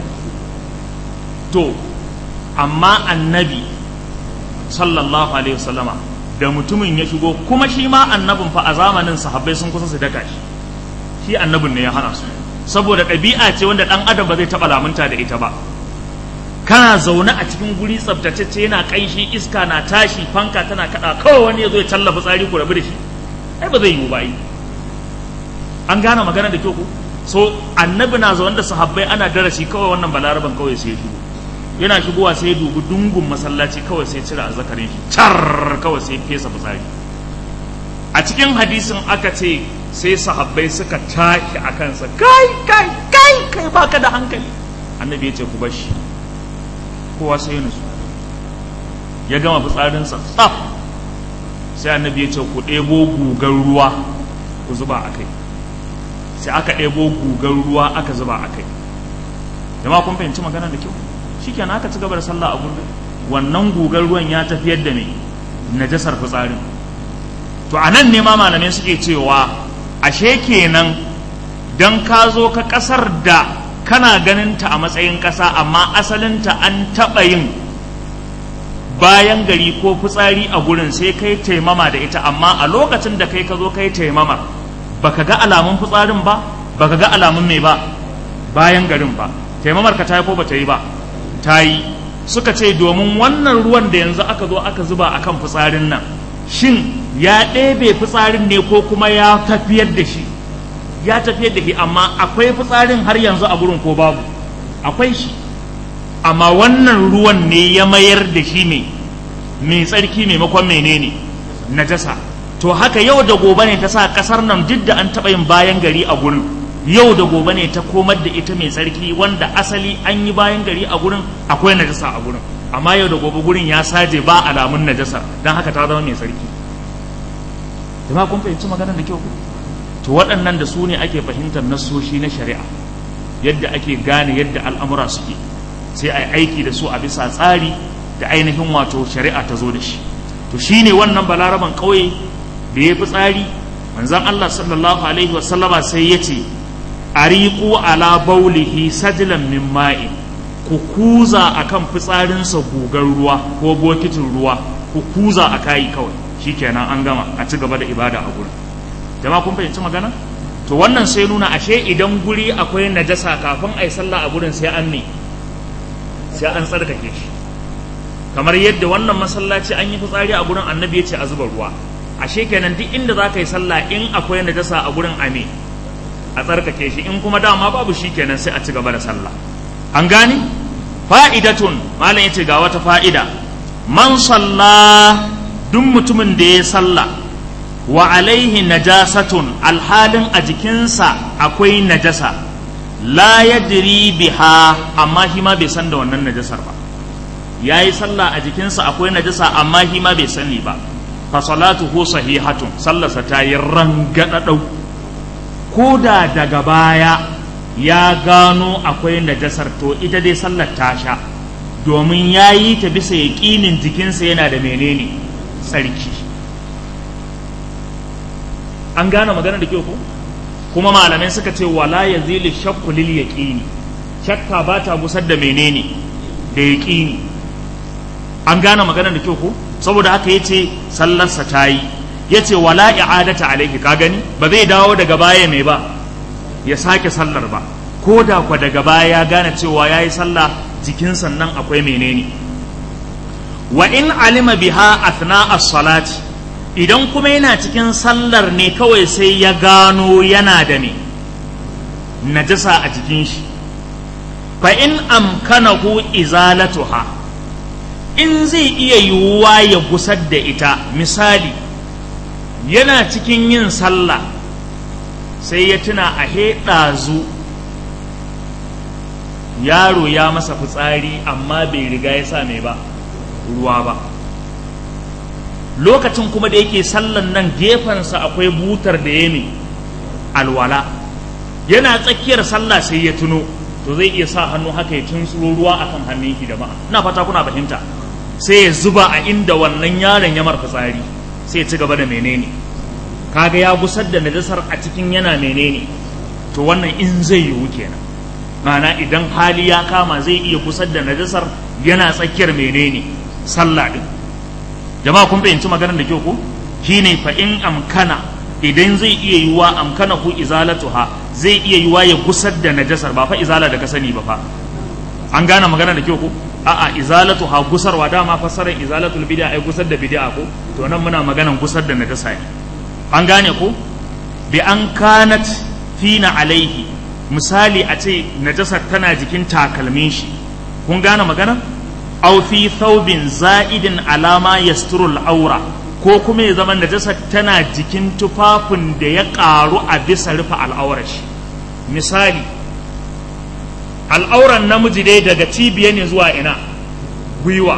to amma annabi sallallahu alaihi wasallama da mutumin ya shigo kuma shi ma annabin fa a zamanin sahabbai sun kusa su daka shi shi annabin ne ya hana su saboda ɗabi'a ce wanda ɗan adam ba zai taɓa lamunta da ita ba kana zaune a cikin guri tsaftatacce yana ƙanshi iska na tashi fanka tana kaɗa kawai wani ya zo ya tallafa tsari ku rabu da shi ai ba zai yiwu ba yi an gane magana da kyau ko so annabi na zaune da sahabbai ana darasi kawai wannan balaraban kawai sai ya shigo yana shigowa sai ya dubi dungun masallaci kawai sai cire azzakarin shi car kawai sai fesa fitsari a cikin hadisin aka ce sai sahabbai suka tashi a kansa kai kai kai kai baka da hankali annabi ya ce ku bashi kowa sai ya nutsu ya gama fitsarinsa tsaf sai annabi ya ce ku ɗebo gugar ruwa ku zuba a kai sai aka ɗebo gugar ruwa aka zuba a kai jama'a kun fahimci magana da kyau shikenan aka ci gaba da sallah a gurbin wannan gugar ruwan ya tafiyar da me najasar fitsarin to a nan ne ma malamai suke cewa ashe kenan dan ka zo ka kasar da kana ganin ta a matsayin kasa amma asalinta an taɓa yin bayan gari ko fitsari a gurin sai kai taimama da ita amma a lokacin da kai ka zo kai taimama baka ga alamun fitsarin ba baka ga alamun mai ba bayan garin ba taimamar ka ta yi ko ba ta yi ba ta yi suka ce domin wannan ruwan da yanzu aka zo aka zuba akan fitsarin nan shin ya ɗebe fitsarin ne ko kuma ya tafiyar da shi ya tafiyar da shi amma akwai fitsarin har yanzu a gurin ko babu akwai shi amma wannan ruwan ne ya mayar da shi ne mai tsarki maimakon menene najasa to haka yau da gobe ne ta sa kasar nan duk da an taɓa yin bayan gari a gurin yau da gobe ne ta komar da ita mai tsarki wanda asali an yi bayan gari a gurin akwai najasa a gurin amma yau da gobe gurin ya saje ba alamun najasa don haka ta zama mai tsarki jama'a kun fahimci maganar da kyau to waɗannan da su ne ake fahimtar nassoshi na shari'a yadda ake gane yadda al'amura suke sai a yi aiki da su a bisa tsari da ainihin wato shari'a ta zo da shi to shine wannan balaraban ƙauye da ya fi tsari manzon Allah sallallahu alaihi wasallama sai ya ce ariqu ala baulihi sajlan min ma'i ku kuza akan fitsarinsa gugar ruwa ko bokitin ruwa ku kuza a kayi kawai shikenan an gama a ci gaba da ibada a gurin jama'a kun fahimci magana to wannan sai nuna ashe idan guri akwai najasa kafin a yi sallah a gurin sai an ne sai an tsarkake shi kamar yadda wannan masallaci an yi fitsari a gurin annabi ya ce a zuba ruwa ashe kenan duk inda za ka yi sallah in akwai najasa a gurin ame a tsarkake shi in kuma dama babu shi kenan sai a ci gaba da sallah an gane fa'idatun malam yace ga wata fa'ida man salla duk mutumin da ya sallah wa alaihi najasatun alhalin a jikinsa akwai najasa la yadri biha amma shi ma bai san da wannan najasar ba ya yi sallah a jikinsa akwai najasa amma shi ma bai sani ba fa salatuhu sahihatun sallarsa ta yi rangadadau ko da daga baya ya gano akwai najasar to ita dai sallar ta sha domin ya yi ta bisa yaƙinin jikinsa yana da menene tsarki an gane magana da kyau ko kuma malamai suka ce wala yazilu shakku lil yaqini shakka ba ta busar da menene da yaqini an gane magana da kyau ko saboda haka yace sallarsa ta yi yace wala i'adata alaihi ka gani ba zai dawo daga baya mai ba ya sake sallar ba ko da kwa daga baya ya gane cewa yayi sallah jikin sannan akwai menene wa in alima biha athna as-salati idan kuma yana cikin sallar ne kawai sai ya gano yana da ne najasa a jikin shi fa in amkanahu izalatuha in zai iya yiwuwa ya gusar da ita misali yana cikin yin sallah sai ya tuna a ɗazu yaro ya masa fitsari amma bai riga ya sa mai ba ruwa ba lokacin kuma da yake sallan nan gefensa akwai butar da ya ne alwala yana tsakiyar sallah sai ya tuno to zai iya sa hannu haka ya tunsuro ruwa akan hannun shi da ma'a ina fata kuna fahimta sai ya zuba a inda wannan yaron ya marfa tsari sai ya ci gaba da menene kaga ya gusar da najasar a cikin yana menene to wannan in zai yiwu kenan ma'ana idan hali ya kama zai iya gusar da najasar yana tsakiyar menene sallah din jama'a kun fahimci maganar da kyau ko shine fa in amkana idan zai iya yiwa amkana ku izalatuha zai iya yiwa ya gusar da najasar ba fa izala da ka sani ba fa an gane magana da kyau ko a'a izalatu ha gusarwa dama fassarar izalatul bid'a ai gusar da bid'a ko to nan muna maganan gusar da najasa ne an gane ko bi an kanat fina alaihi misali a ce najasar tana jikin takalmin shi kun gane magana aw fi thawbin za'idin alama yasturul aura ko kuma ya zama najasar tana jikin tufafin da ya karu a bisa rufe al'aurar shi misali al'auran namiji dai daga cibiya ne zuwa ina gwiwa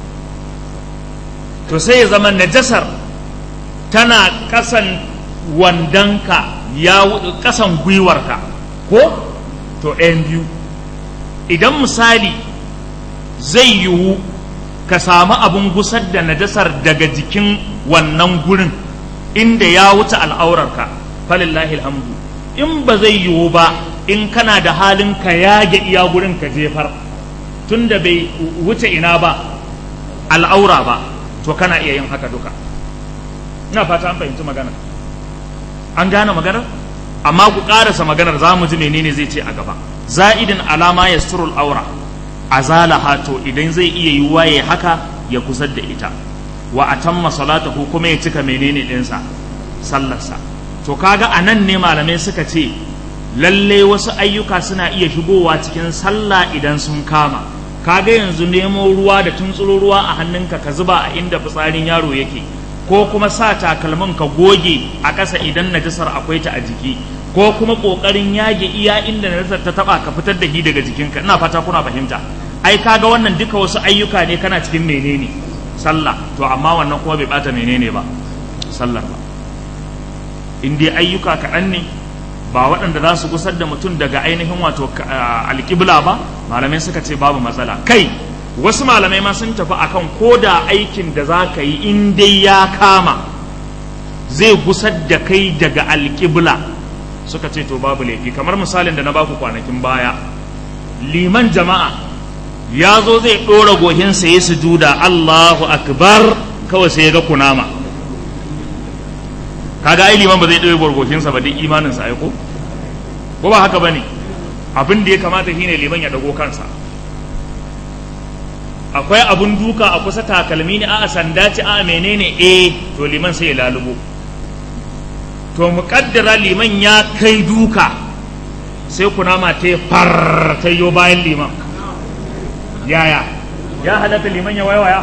to sai ya zama najasar tana kasan wandanka ya kasan gwiwarka ko to ɗayan biyu idan misali zai yiwu ka samu abin gusar da najasar daga jikin wannan gurin inda ya wuce al'aurarka falillahi alhamdu in ba zai yiwu ba in kana da halin ka yage iya gurin ka jefar tunda bai wuce ina ba al'aura ba to kana iya yin haka duka ina fata an fahimci magana an gane maganar amma ku karasa maganar za mu ji menene zai ce a gaba za'idin alama ya surul aura azalaha to idan zai iya yiwuwa ya haka ya kusar da ita wa atamma salatahu kuma ya cika menene ɗinsa sallarsa to kaga a nan ne malamai suka ce lalle wasu ayyuka suna iya shigowa cikin sallah idan sun kama kaga yanzu nemo ruwa da tuntsuro ruwa a hannunka ka zuba a inda fitsarin yaro yake ko kuma sa takalmin ka goge a ƙasa idan najasar akwai ta a jiki ko kuma ƙoƙarin yage iya inda najasar ta taba ka fitar da shi daga jikinka ina fata kuna fahimta ai kaga wannan duka wasu ayyuka ne kana cikin menene sallah to amma wannan kuma bai bata menene ba sallar ba in dai ayyuka kaɗan ne ba waɗanda za su gusar da mutum daga ainihin wato alƙibla ba malamai suka ce babu matsala kai wasu malamai ma sun tafi akan ko da aikin da za ka yi in dai ya kama zai gusar da kai daga alƙibla suka ce to babu laifi kamar misalin da na baku kwanakin baya liman jama'a ya zo zai ɗora gohinsa ya sujuda Allahu akbar kawai sai ya ga kunama kaga ai liman ba zai ɗora gohinsa ba duk imaninsa ai ko ko ba haka bane abin da ya kamata shine liman ya dago kansa akwai abun duka a kusa takalmi ne a sanda ce a menene eh to liman sai ya lalubo to muƙaddara liman ya kai duka sai kunama ta far ta yo bayan liman yaya ya halatta liman ya waiwaya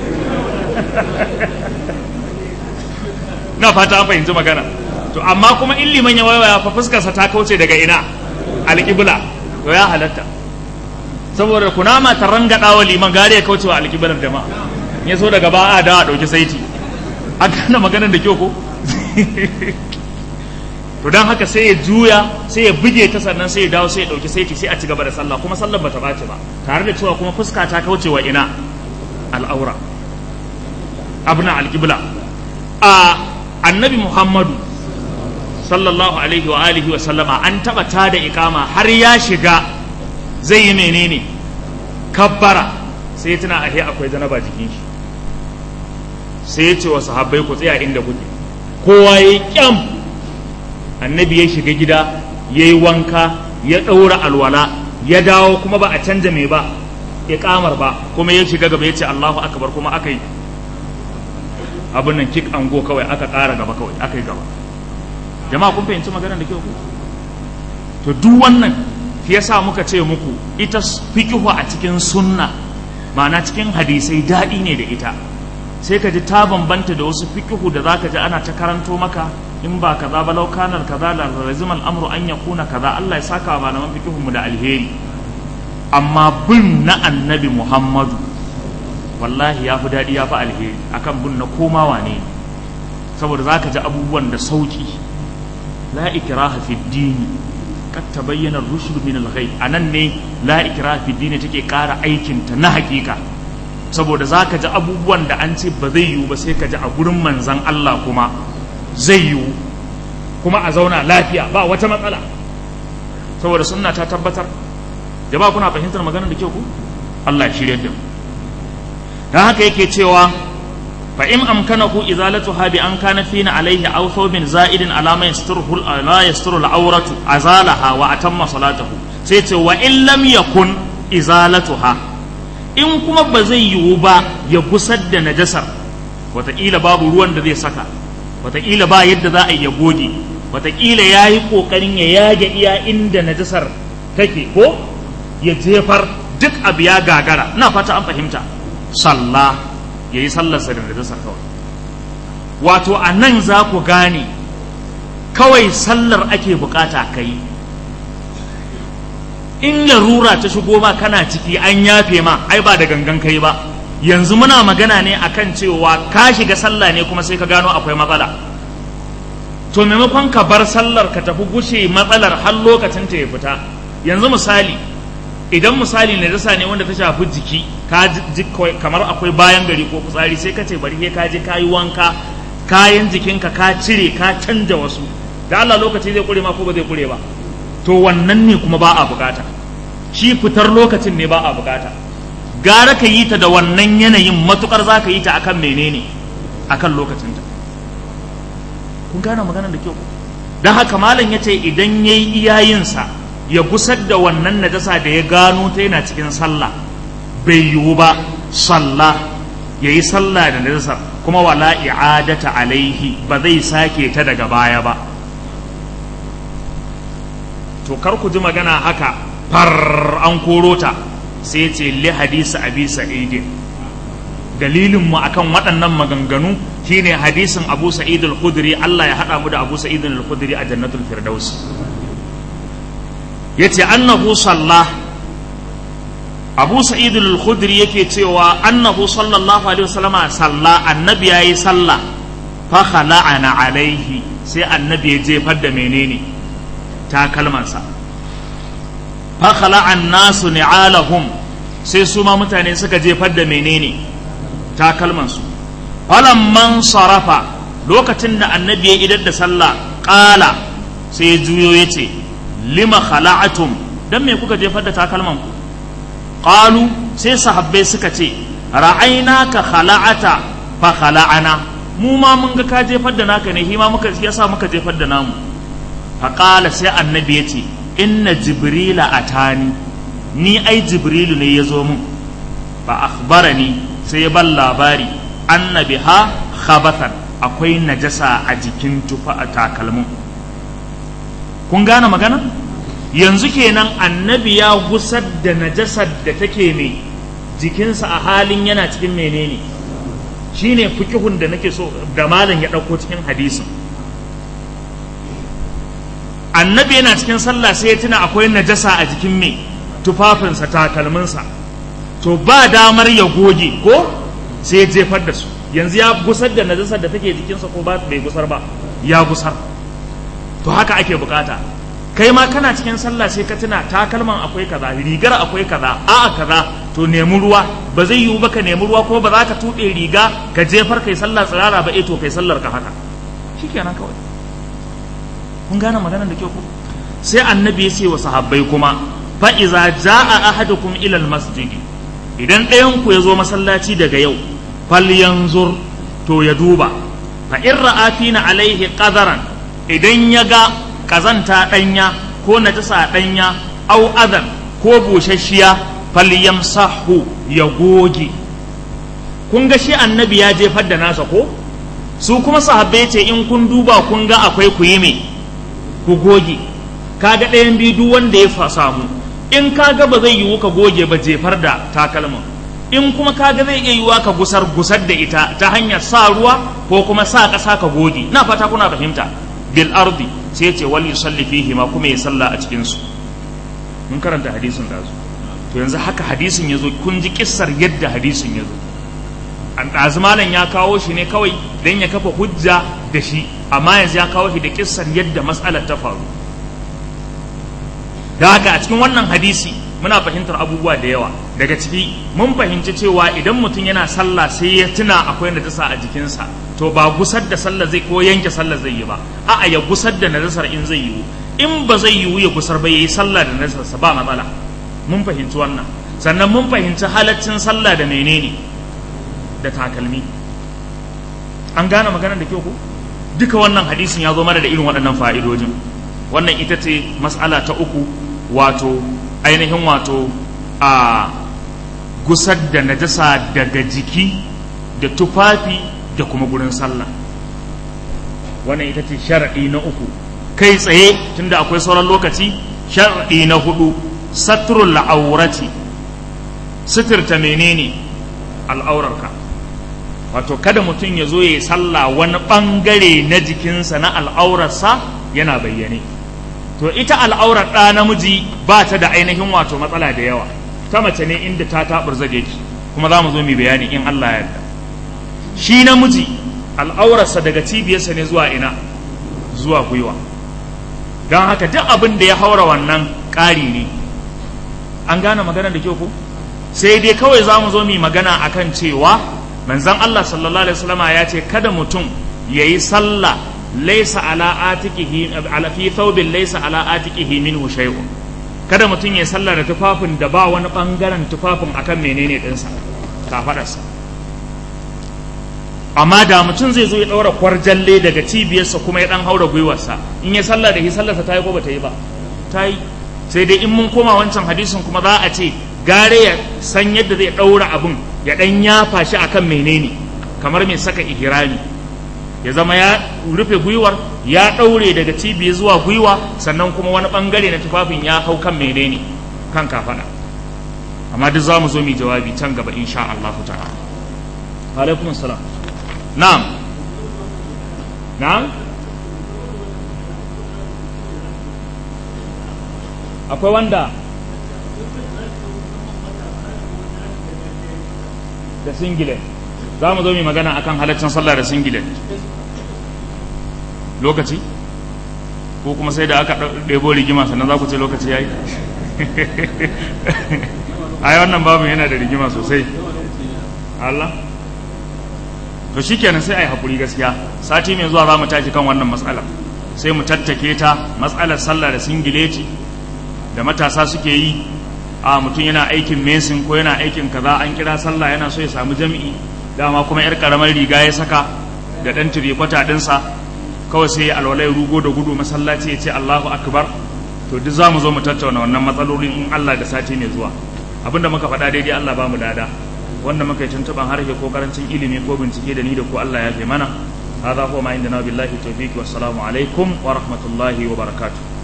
na fata an fahimci magana to amma kuma in liman ya waiwaya fa fuskarsa ta kauce daga ina alƙibla to ya halatta saboda kunama ta rangada wa liman gari ya kauce wa alƙiblar jama'a ya so daga ba a da a ɗauki saiti an gane maganar da kyau ko to don haka sai ya juya sai ya buge ta sannan sai ya dawo sai ya ɗauki saiti sai a ci gaba da sallah kuma sallar bata ɓaci ba tare da cewa kuma fuska ta kauce wa ina al'aura abna alƙibla a annabi muhammadu sallallahu alaihi wa alihi wa sallama an taɓa ta da ikama har ya shiga zai yi menene kabbara sai ya tuna ahe akwai janaba jikin shi sai ya ce wa sahabbai ku tsaya inda kuke kowa ya yi kyam annabi ya shiga gida ya yi wanka ya ɗaura alwala ya dawo kuma ba a canja mai ba ya kamar ba kuma ya shiga gaba ya ce Allahu akbar kuma aka yi abin nan kik ango kawai aka ƙara gaba kawai aka yi gaba jama'a kun fahimci maganar da kyau ku to duk wannan shi yasa muka ce muku ita fikihu a cikin sunna ma'ana cikin hadisai daɗi ne da ita sai ka ji ta bambanta da wasu fikihu da zaka ji ana ta karanto maka in ba kaza ba lau kanar kaza la lazim al'amru an yakuna kaza Allah ya saka wa malaman fikihun mu da alheri amma bin na annabi Muhammadu wallahi ya fi daɗi ya fi alheri akan bin na koma wane saboda zaka ji abubuwan da sauki la ikraha fi dini kad tabayyana rushd min al-ghay anan ne la ikraha fi dini take ƙara aikin ta na hakika saboda zaka ji abubuwan da an ce ba zai yiwu ba sai ka ji a gurin manzon Allah kuma zai yiwu kuma a zauna lafiya ba wata matsala saboda sunna ta tabbatar jama'a kuna fahimtar maganar da kyau ku Allah ya shirye da mu dan haka yake cewa fa in amkanahu izalatuha bi an kana fina alaihi aw thawbin za'idin ala ma yasturuhu la yasturu al-awratu azalaha wa atamma salatahu sai ce wa in lam yakun izalatuha in kuma ba zai yiwu ba ya gusar da najasar wataƙila babu ruwan da zai saka wataƙila ba yadda za a yi ya goge wataƙila ya yi ƙoƙarin ya yage iya inda najasar take ko ya jefar duk abu ya gagara na fata an fahimta sallah ya yi sallarsa da najasar kawai wato a nan za ku gane kawai sallar ake bukata ka yi in larura ta shigo ma kana ciki an yafe ma ai ba da gangan kai ba yanzu muna magana ne akan cewa ka shiga sallah ne kuma sai ka gano akwai matsala to maimakon ka bar sallar ka tafi gushe matsalar har lokacin ta ya fita yanzu misali idan misali na dasa ne wanda ta shafi jiki ka ji kamar akwai bayan gari ko fitsari sai ka ce bari ka je ka yi wanka kayan jikinka ka cire ka canja wasu da Allah lokaci zai kure ma ko ba zai kure ba to wannan ne kuma ba a bukata shi fitar lokacin ne ba a bukata gara ka yi ta da wannan yanayin matukar za ka yi ta akan menene akan lokacinta kun gane maganar da kyau don haka malam ya ce idan ya yi iyayensa ya gusar da wannan najasa da ya gano ta yana cikin sallah bai yiwu ba sallah ya yi sallah da najasa kuma wala i'adata alaihi ba zai sake ta daga baya ba to kar ku ji magana haka far an koro ta sai ce li hadisi abi sa'idin dalilin mu akan waɗannan maganganu shine hadisin abu sa'id al-khudri Allah ya hada mu da abu sa'id al-khudri a jannatul firdaus yace annahu sallah abu sa'id al-khudri yake cewa annahu sallallahu alaihi wasallama salla annabi yayi sallah fa khala'ana alaihi sai annabi ya jefar da menene takalmansa fa khala'an nasu ni'alahum sai su ma mutane suka jefar da menene takalmansu falamman sarafa lokacin da annabi ya idar da sallah ƙala sai ya juyo ya ce lima khala'atum dan me kuka jefar da takalman ku qalu sai sahabbai suka ce ra'aina ka khala'ata fa khala'ana mu ma mun ga ka jefar da naka ne hima muka yasa muka jefar da namu fa qala sai annabi ya ce inna jibrila atani ni ai jibrilu ne ya zo mun fa akhbarani sai ya ban labari annabi ha khabatan akwai najasa a jikin tufa a takalmin kun gane magana yanzu kenan annabi ya gusar da najasar da take mai jikinsa a halin yana cikin menene shine fikihun da nake so da malam ya ɗauko cikin hadisin annabi yana cikin sallah sai ya tuna akwai najasa a jikin mai tufafinsa takalminsa to ba damar ya goge ko sai ya jefar da su yanzu ya gusar da najasar da take jikinsa ko ba bai gusar ba ya gusar to haka ake bukata kai ma kana cikin sallah sai ka tuna takalman akwai kaza rigar akwai kaza a'a kaza to nemi ruwa ba zai yiwu ba ka nemi ruwa ko ba za ka tuɗe riga ka jefar kai sallah tsirara ba eh to kai sallar ka haka shikenan kawai kun gane maganar da kyau ko sai annabi ya ce wa sahabbai kuma fa iza jaa ahadukum ila almasjid idan ɗayan ku ya zo masallaci daga yau falyanzur to ya duba fa in ra'a fina alaihi qadaran idan ya ga kazanta ɗanya ko najasa ɗanya au adan ko busasshiya falyamsahu ya goge kun ga shi annabi ya jefar da nasa ko su kuma sahabbai ce in kun duba kun ga akwai ku yi me ku goge kaga ɗayan biyu duk wanda ya samu in kaga ba zai yiwu ka goge ba jefar da takalmin in kuma kaga zai iya yiwuwa ka gusar gusar da ita ta hanyar sa ruwa ko kuma sa ƙasa ka goge na fata kuna fahimta bil ardi sai ce wal yusalli fihi ma kuma ya salla a cikin su mun karanta hadisin da su to yanzu haka hadisin yazo kun ji kissar yadda hadisin yazo an ɗazu malam ya kawo shi ne kawai dan ya kafa hujja da shi amma yanzu ya kawo shi da kissar yadda matsalar ta faru da haka a cikin wannan hadisi muna fahimtar abubuwa da yawa daga ciki mun fahimci cewa idan mutum yana sallah sai ya tuna akwai najasa a jikinsa to ba gusar da sallah zai ko yanke sallah zai yi ba a'a ya gusar da najasar in zai yiwu in ba zai yiwu ya gusar ba yayi sallah da najasarsa ba matsala mun fahimci wannan sannan mun fahimci halaccin sallah da menene da takalmi an gane maganar da kyau ko duka wannan hadisin ya zo mana da irin waɗannan fa'idojin wannan ita ce mas'ala ta uku wato ainihin wato a gusar da najasa daga jiki da tufafi da kuma gurin sallah wannan ita ce sharaɗi na uku kai tsaye tunda akwai sauran lokaci sharaɗi na hudu satrul la'aurati suturta menene al'aurarka wato kada mutum ya zo ya yi sallah wani ɓangare na jikinsa na al'aurarsa yana bayyane to ita al'aurar ɗa namiji ba ta da ainihin wato matsala da yawa ta mace ne inda ta taɓar zage ki kuma za mu zo mu bayani in Allah ya yarda shi namiji al'aurarsa daga cibiyarsa ne zuwa ina zuwa gwiwa don haka duk abin da ya haura wannan ƙari ne an gane magana da kyau ko sai dai kawai za mu zo mu magana akan cewa manzon Allah sallallahu alaihi wasallama ya ce kada mutum ya yi sallah laisa ala atiqihi ala fi thawbin laisa ala atiqihi minhu shay'un kada mutum ya sallah da tufafin da ba wani bangaren tufafin akan menene dinsa kafadarsa amma da mutum zai zo ya daura kwarjalle daga cibiyarsa kuma ya dan haura gwiwarsa in ya sallah da shi sallarsa ta yi ko bata yi ba ta yi sai dai in mun koma wancan hadisin kuma za a ce gare ya san yadda zai daura abun ya dan yafa shi akan menene kamar mai saka ihrami ya zama ya rufe gwiwar ya ɗaure daga cibiya zuwa gwiwa sannan kuma wani ɓangare na tufafin ya hau kan menene kan kafaɗa amma duk za mu zo mu jawabi can gaba insha Allah ta'ala alaikum salam na'am na'am akwai wanda da singlet za mu zo mu magana akan halaccin sallah da singlet lokaci ko kuma sai da aka ɗebo rigima sannan za ku ce lokaci ya yi a wannan babu yana da rigima sosai Allah to shi kenan sai a yi haƙuri gaskiya sati mai zuwa za mu tashi kan wannan matsalar sai mu tattake ta matsalar sallah da singileti da matasa suke yi a mutum yana aikin mesin ko yana aikin kaza an kira sallah yana so ya samu jami'i dama kuma yar karamar riga ya saka da dan tirikwata dinsa kawai sai alwalai rugo da gudu masallaci ya ce Allahu akbar to duk zamu zo mu tattauna wannan matsalolin in Allah da sati mai zuwa abinda muka faɗa daidai Allah ba mu dada wanda muka yi tuntuban harshe ko karancin ilimi ko bincike da ni da ku Allah ya fi mana هذا هو ما عندنا بالله التوفيق والسلام عليكم ورحمة الله وبركاته